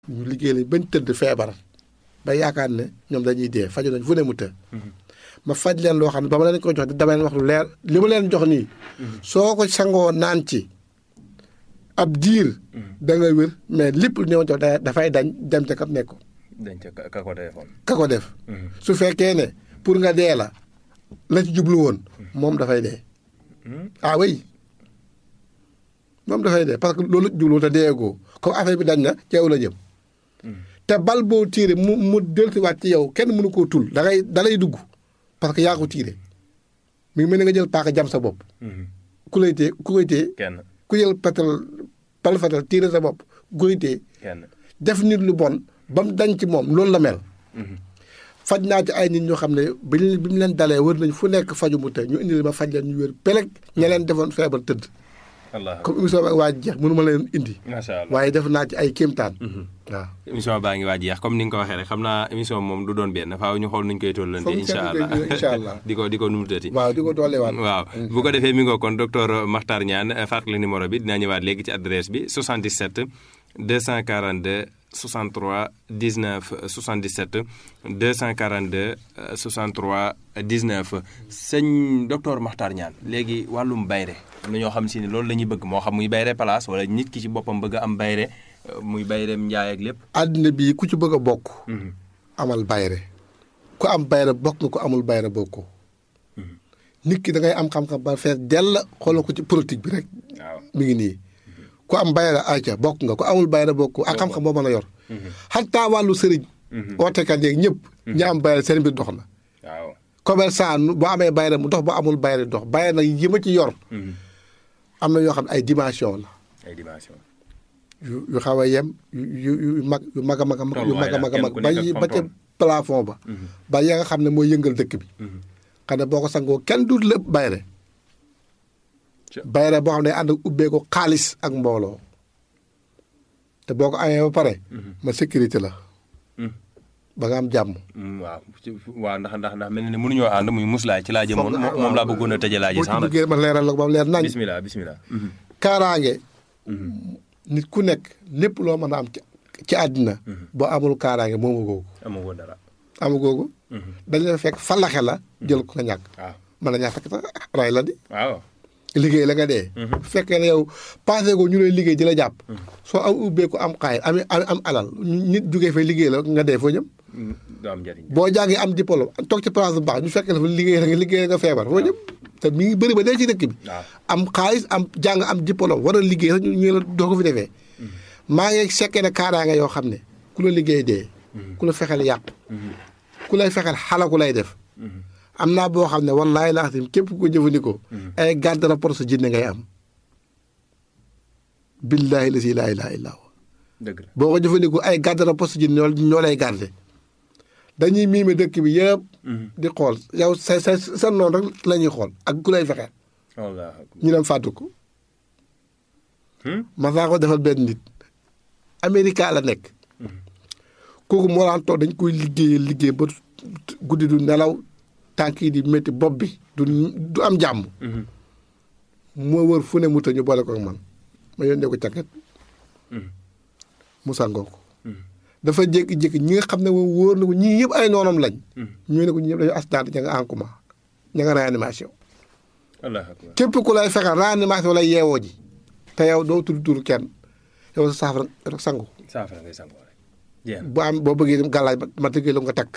ñu liggéey lañ bañ tëdd feebar ba yaakaar ne ñoom dañuy dee faju nañ fu ne mu të ma faj leen loo xam ne ba ma leen ko jox dama leen wax lu leer li ma leen jox nii soo ko sangoo naan ci ab diir da nga wér mais lépp lu ñëw jox dafay dañ dem ca kat nekk dañ ca ka ko defoon. ka ko def su fekkee ne pour nga dee la la ci jublu woon moom dafay dee ah oui moom dafay dee parce que loolu jublu te deegoo comme affaire bi dañ na ci yow la jëm te bal boo tiire mu mu dellusiwaat ci yow kenn mënu koo tul da ngay da lay dugg parce que yaa ko tiire mi ngi mel ni nga jël paaka jam sa bopp ku lay tee ku koy tee kenn ku jël patal bal fatal tiire sa bopp ku koy tee kenn. def nit lu bon ba mu dañ ci moom loolu la mel faj naa ci ay nit ñoo xam ne bi ñu bi mu leen dalee wër nañ fu nekk faju mu te ñu indi ma faj leen ñu wér peleg ña leen defoon feebar tëdd allah comme émission bi waa jeex mënu ma leen indi macha allah waaye def naa ci ay kéemtaan waaw émission baa ngi waaj jeex comme ni nga ko waxee rek xam naa émission moom du doon benn faaw ñu xool nuñ koy tollante Foog incha kenn allah koy incha allah. di ko di ko numutati waaw di ko dooleewaat waaw bu ko defee mi ngoo kon docteur Makhtar Niane fàttali numéro bi dinaa ñëwaat léegi ci adresse bi 77 242 63 19 77 242 63 19 sëñ docteur Makhtar Niane léegi wàllum bayre am na ñoo xam si ne loolu la ñuy bëgg moo xam muy bayre place wala nit ki ci boppam bëgg a am bayre muy bayreem njaay ak lépp. àddina bii ku ci bëgg a bokk amal bayre ku am bayre bokk nga ko amul bayre bokkoo nit ki da ngay am xam-xam ba fees dell xoolal ko ci politique bi rek waaw mi ngi nii ku am bayre ayca bokk nga ku amul bayre bokk ak xam-xam boo mën a yor xataa wàllu sëriñ ootekat yeeg ñëpp ñi am bayre seen mbir dox na waaw. commerçant nu- boo amee bayre mu dox boo amul bayre dox bayre nag yi ma ci yor am na yoo xam ne ay dimension la ay dimension. yu yu xaw a yem yu yu yu mag yu mag a mag a mag yu mag a mag a mag Kenn ku ba nekk ak yi ba ca tonton. plafond ba ba ya nga xam ne mooy yëngal dëkk bi xam ne boo ko sangoo kenn du lépp bayre Ca- bayre boo xam ne ànd ak ubbee ko xaalis ak mbooloo te boo ko amee ba pare ma sécurité la ba nga am jàmm Mm, waaw ci- waaw ndax ndax ndax mel na ne mënuñoo ànd muy muslaay ci laa jëmoon Foog nga- moom moom laa bëggoon a tëjee laa ji boo ci sax nag duggee ma leeral la ko ba mu leer nañ bismillah bismillah kaaraange nit ku nekk lépp loo mën a am ci ci àddina boo amul kaaraange moomu googu amoo woon dara amu googu dañ la fekk falaxe la jël ko nga ñàkk waaw mën na ñaa fekk sax ray la di waaw liggéey la nga dee bu fekkee ne yow passé ko ñu lay liggéey di la jàpp soo am ubbeeku am xaay am am am alal nit jógee fa liggéey la nga dee foo jëm Mm, du am njëriñ boo jàngee am diplôme toog ci place bu baax ñu fekk la fa liggéey la nga liggéey la nga feebar foo jëm te mi ngi bëri ba dee ci dëkk bi waaw am xaalis am jàng am diplôme war a liggéey sax ñu ñu la doo ko fi defee maa ngi sekkee ne kaaraange yoo xam ne ku la liggéey dee ku la fexeel yàq ku lay fexeel xalaku lay def am naa boo xam ne wallaahi laa xam képp ku ko jëfandikoo ay garde rapport sa jinne ngay am billaahi la si laa ilaaha illaa huwa dëgg la boo ko jëfandikoo ay garde rapport sa jinne ñoo ñoo lay garde dañuy miime dëkk bi yëpp di xool yow sa sa sa noonu rek la ñuy xool ak ku lay fexeel wallah ñu dem fàttu ko ma saa ko defal benn nit Amérique la nekk kooku moo daan toog dañ koy liggéey liggéey ba guddi du nelaw tànk yi di métti bopp bi du du am jàmm moo wër fu ne mu ta ñu boole ko ak man ma yónnee ko càkket mu sangoo ko dafa jékki-jékki ñi nga xam ne moom wóor na ko ñii yëpp ay noonam lañ ñu ne ko ñii yëpp dañu accident ña nga en coma ña nga réanimation allah akbar képp ku lay fexeel réanimation lay yeewoo ji te yow doo tudd tur kenn yow sa saafara rek sangu saafara ngay sangoo rek jeex na bu am boo bëggee dem gàllaaj ma ma tëggee la nga takk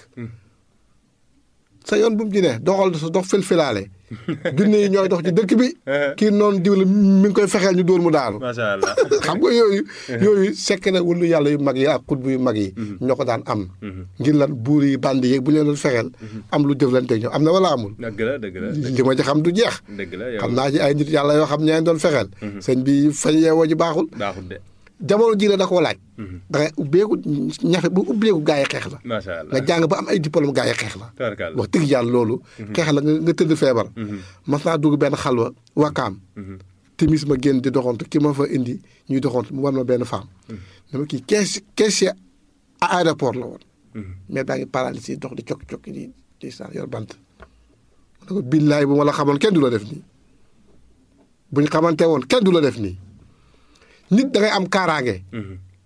sa yoon bu mu ci ne doxal sa dox filfilaale junne yi ñooy dox ci dëkk bi kii noonu diw la mi ngi koy fexeel ñu dóor mu daanu macha allah xam nga yooyu yooyu sekk na wulu yàlla yu mag yi ak xutbu yu mag yi ñoo ko daan am ngir lan buur yi bandi yeeg bu leen doon fexeel am lu jëflante ñoom am na wala amul dëgg la dëgg la li ma ci xam du jeex dëgg la yow xam naa ci ay nit yàlla yoo xam ñaa doon fexeel sëñ bi fañ yeewoo ji baaxul baaxul de jamono ji la da koo laaj da ngay ubbeeku ñafe bu ubbeeku gaa yi xeex la macha nga allah jàng ba am ay diplôme gaa yi xeex la tabarkalla wax dëgg yàlla loolu xeex la nga nga tëdd feebar mas naa dugg benn xalwa wakaam timis ma génn di doxantu ki ma fa indi ñuy doxantu mu war ma benn femme dama kii kees caissier à aéroport la woon mais baa ngi paralysé dox di cokki-cokki di di sa yor bant ma ne ko billaay bu ma la xamoon kenn du la def nii buñ xamante woon kenn du la def nii nit da ngay am kaaraange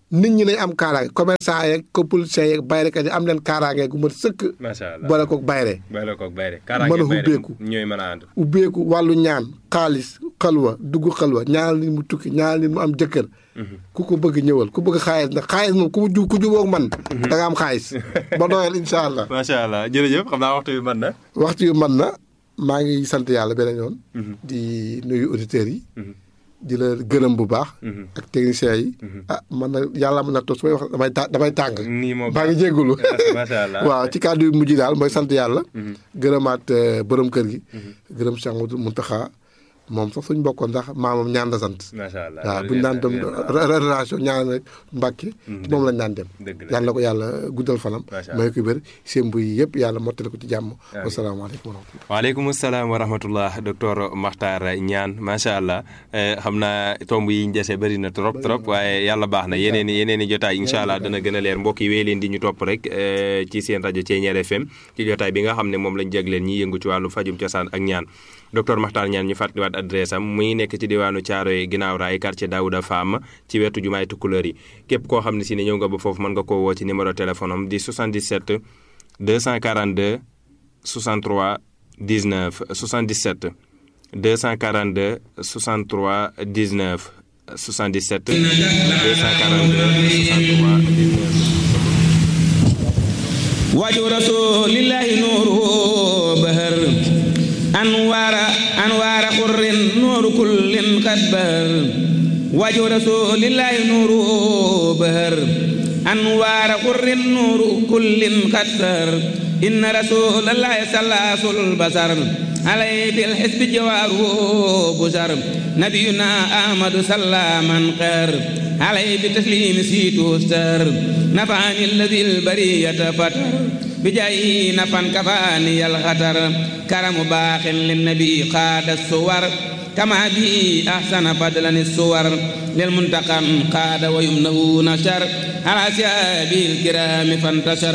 nit ñi nañ am kaaraange commerçant yeeg ko politicien yeeg bayrekat yi am leen kaaraange gu mat sëkk macha allah boole koog bayre boole koog bayre mën a ubbeeku ñooy mën a ànd ubbeeku wàllu ñaan xaalis xalwa dugg xalwa ñaanal nit mu tukki ñaanal nit mu am jëkkër ku ko bëgg ñëwal ku bëgg xaalis nag xaalis moom ku ju ku jubóog man da nga am xaalis ba doyal incha allah macha allah jërëjëf xam naa waxtu bi mën na waxtu yu man na maa ngi sant yàlla beneen yoon di nuyu auditeurs yi di la gërëm bu baax ak techniciens yi ah man na yàlla mën na toog su may wax damay ta damay tàng nii moo baa ngi jéggulu macha allah waaw ci kàddu yu mujj daal mooy sant yàlla gërëmaat borom kër gi gërëm Cheikh Mountakha moom sax suñ bokkoon ndax maamam ñaan la sant macha allah waaw buñu daan dem relation ñaan rek Mbàkke moom lañ daan dem dëgg la yàlla na ko yàlla guddal fanam Macha may ko wér seen buy yëpp yàlla mottali ko ci jàmm wasalaamaaleykum wa rahmatulah waaleykum salaam wa rahmatullah docteur Makhtar Niane macha allah xam naa tomb yi ñu dese bëri na trop trop waaye yàlla baax na yeneen i yeneen i jotaay incha allah dana gën a leer mbokk yi wéy leen di ñu topp rek ci seen rajo Thiéniere FM ci jotaay bi nga xam ne moom lañ jagleen ñi yëngu ci wàllu fajum cosaan ak ñaan docteur Makhtar Niane ñu fàttaliwaat adresse am muy nekk ci diwaanu Thiaroye ginnaaw raay quartier Daouda Fam ci wetu jumaay Tukulóor yi képp koo xam ne si ne ñëw nga ba foofu mën nga koo woo ci numéro téléphone am di 77 242 63 19 77 242 63 19 77 242 63 19 waju rasulillahi nuuru bahar anwaara anwaara xurrin nuuru kullin qad bahar waju rasulillahi nuuru bahar anwaara xurrin nuuru kullin qad bahar inna rasulallahi salaasul basar عليه في الحزب جواره بشر نبينا أحمد سلاما قر عليه بتسليم سيتو استر نفعني الذي البرية فتر بجاي نفا كفاني الخطر كرم باخ للنبي قاد الصور كما به أحسن بدلا الصور للمنتقم قاد ويمنه نشر على سيابه الكرام فانتشر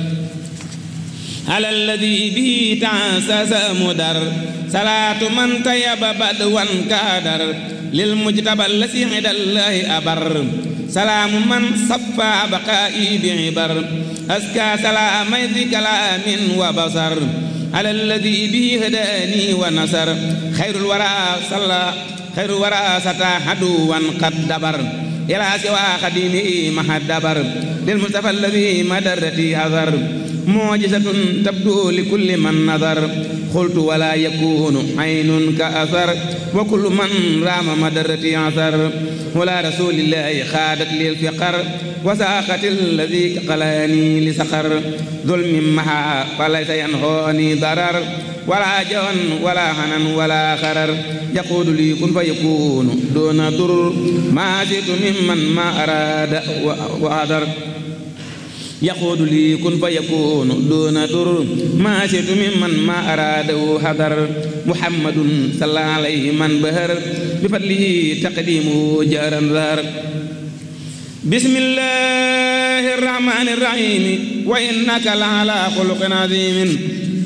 على الذي به تعسس مدر صلاة من طيب بدوا كادر للمجتبى الذي عند الله أبر سلام من صفى بقائي بعبر أزكى سلام ذي كلام وبصر على الذي به هداني ونصر خير الورى صلى خير الورى ستى عدوا قد دبر إلى سوى خديمه مع الدبر للمصطفى الذي مدرتي أثر معجزة تبدو لكل من نظر قلت ولا يكون عين كأثر وكل من رام مدرتي عثر ولا رسول الله خادت لي الفقر وساقت الذي قلاني لسقر ظلم محا فليس ينهوني ضرر ولا جون ولا حنن ولا خرر يقول لي كن فيكون دون ضر ما زدت ممن ما أراد وأدر يقول لي كن فيكون دون در ما شئت ممن ما أراده حذر محمد صلى عليه من بهر بفضله تقديمه جارا ذار بسم الله الرحمن الرحيم وإنك لعلى خلق عظيم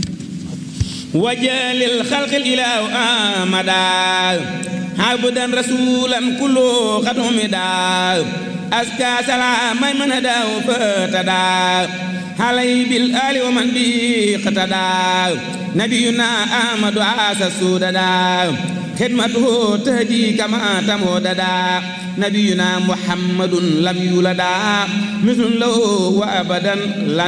وجال الخلق الإله آمدا عبدا رسولا كله قد حمدا أزكى سلام من هداه فتدى علي بالآل ومن به اقتدى نبينا أحمد عاس السوددا خدمته تهدي كما تموددا نبينا محمد لم يولدا مثل له وأبدا لن